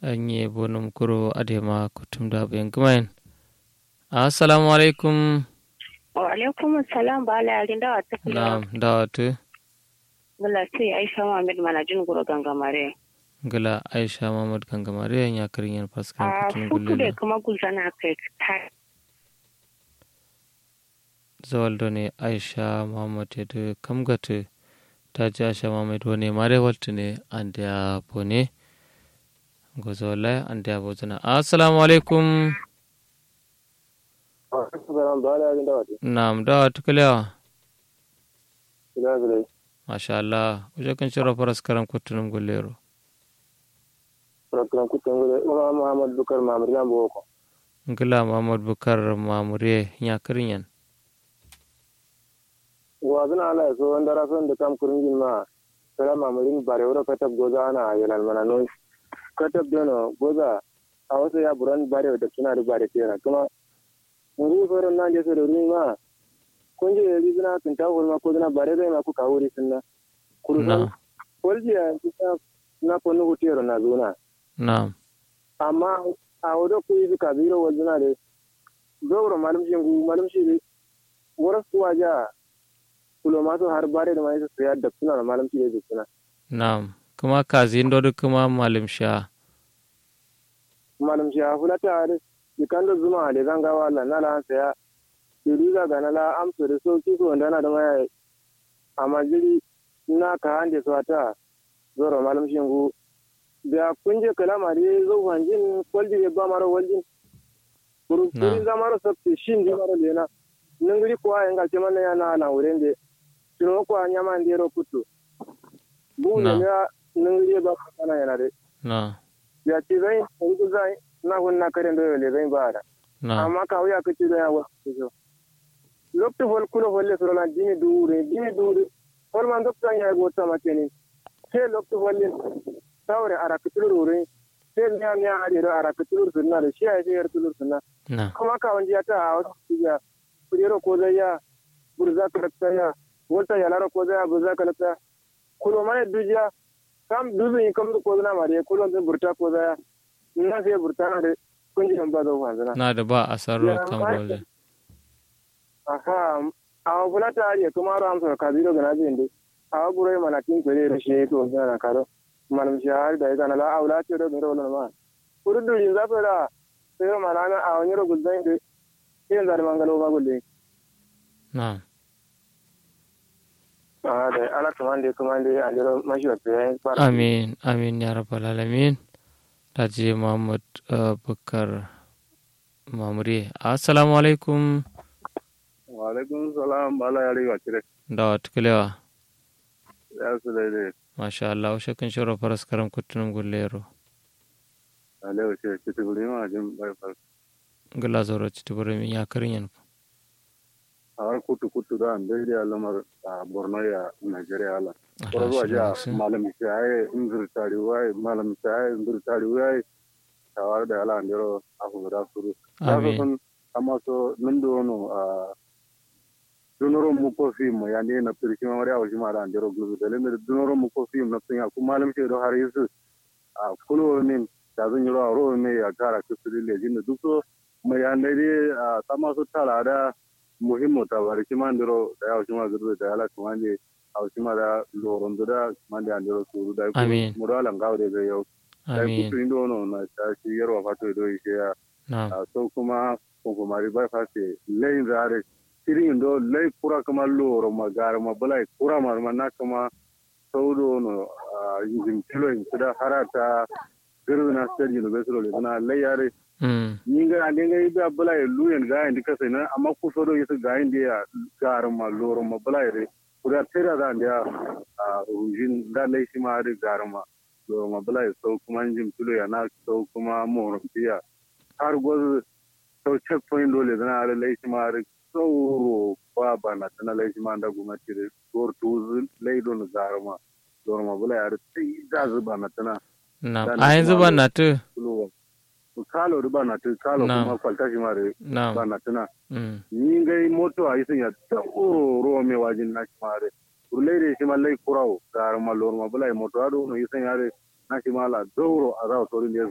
anye bonum kuro adema kutum da bayan gumayen assalamu alaikum wa alaikum salam ba la yarin dawa ta kula na'am dawatu gala sai aisha muhammad manajin guro gangamare gala aisha muhammad gangamare ya karin yan faskan a kutum futu da gulle kuma gulzana kai ta zawaldo ne aisha muhammad ya da kamgata ta ji aisha muhammad wani mare waltu ne an da ya bone gozo wallahi an da ya bozana assalamu alaikum na'am dawatu kalewa masha Allah wajen kan shirya faras karam kutunum gullero Muhammad Bukar Mamur yan boko. ngila muhammad bukar mamure ya karin yan Wa zuna ala so wanda rason da kam kurin jin ma. Sala mamurin bare wura katab goza ana yalan mana no. Katab dono goza a wasu ya buran bare da suna da bare tera kuma muri foron nan je so da rin ma. Kun je yi zuna kun ta ma ko zuna bare zai ma ku kawo ri sunna. Kuru na Walji ya kisa na konu hutero na zuna. na amma a wadda ku yi suka biro wajen na da zobro malum shi ngu malum shi ne waras kuwa ja kulo masu har bare da mai su ya da suna da malum shi da suna na kuma kazi ndo kuma malim sha malum shi a fulata da ikan da zuma da zanga wala na la saya diriga ga na la amsu da so ki so ndana da mai amma jiri na ka hande so ta zoro malum shi ngu da kunje kalama da zo hanjin kwaldi da ba maro waljin kuru Na. kuri zamaro sabti shin di maro lena nungri kwa enga chemana ya na na urende sino kwa nyama ndero kutu bu Na. ne ya nungri ba kana yana de na ya ci zai ngu zai na hun na kare ndo le zai ba da na amma ka wuya kace da ya wa so lokto hol kulo holle soro na dimi dure dimi dure hol man dokta ya go ta makeni sai lokto holle tawre ara kitulure sai nya nya ari ro ara kitulur sunna da shi ai sai tulur sunna na kuma ka wanje ta a wasu ya kujero ko zai ya burza ka lakta ya wata ya lara ko zai ya burza ka lakta kulo mane dujiya kam duzun kam ko zana mare kulo zai burta ko zai ya na sai burta na da kunji ba zo wanzana na da ba a sarro Ya, kan ma- roze aha awa bulata ari kuma ro amsa ka biro gana zai inde awa buro mana tin kwere da shi to zana karo manam shi har da ita na la aula ce da mero na ma kurdu yin zafa da sai mana na awa nyiro gulzan inde sai zar mangalo ba gulle na ah da ala kamande kamande a jiro mashi wa tsaye fara amin amin ya rabbal alamin ta je muhammad uh, bukar mamure assalamu alaikum wa alaikum salam bala yari wa kire dawatu kalewa ya su da dai masha Allah wajen kan shirya faras karam kutunum gullero ale wa ce kitu guri ma jin bai fa ngila zoro citibure min ya karin yan har kutu kutu da an dai da lamar a Borno ya Nigeria ala Koro zuwa ja Alhamdulillah. malam shaye inzur tari wai malam shaye inzur tari wai tawar da ala ndero afu da suru ya Amin. sun amma so nindo no a dunoro mu ko fi mu ya ne na pirki ma mariya wajima da ndero gulu da lemir dunoro mu ko fi mu na sun ya kuma malam shi do har yisu a kulo min da zan yiro ro me ya gara kusuri le jin duk so mai ya ne dai a sama su tala da muhimmo ta bari kima ndero da ya wajima gulu da ala kuma ne awsima da lorondo da mande andiro suru da Amin. mudala ngawde ga yau da amin kutu indo no na ta shi yarwa fato do ishe ya na a so kuma ko mari bai fate lein zare tirin do lei kura kama loro magara ma balai kura mar na kama saudo no a yizim tilo in da harata giru na stage university le na lei yare mm ninga andinga ibe balai luyen ga indi kasa na amma ku so do yisu ga indi ya gar ma loro ma balai re kuda tera da ndia a rujin da lei shi ma ri gar ma loro ma balai so kuma jim tilo ya na so kuma mo biya har goz so check point dole zana ala lei shi ma ri so ba ba na tana lei shi ma da gwamnati re gor tu lei don gar ma loro ma balai ar sai da zuba na tana na Dan a yanzu kuma ba na tu tulo kalo riba na tu kalo Na. kuma kwalta shi ma re na ba na tuna mm ni ngai moto a isin ya ta oro ro me wajin na shi mare urlai de shi mallai kurau gar ma lor ma bulai moto ado no isin ya re na shi mala doro a za to rin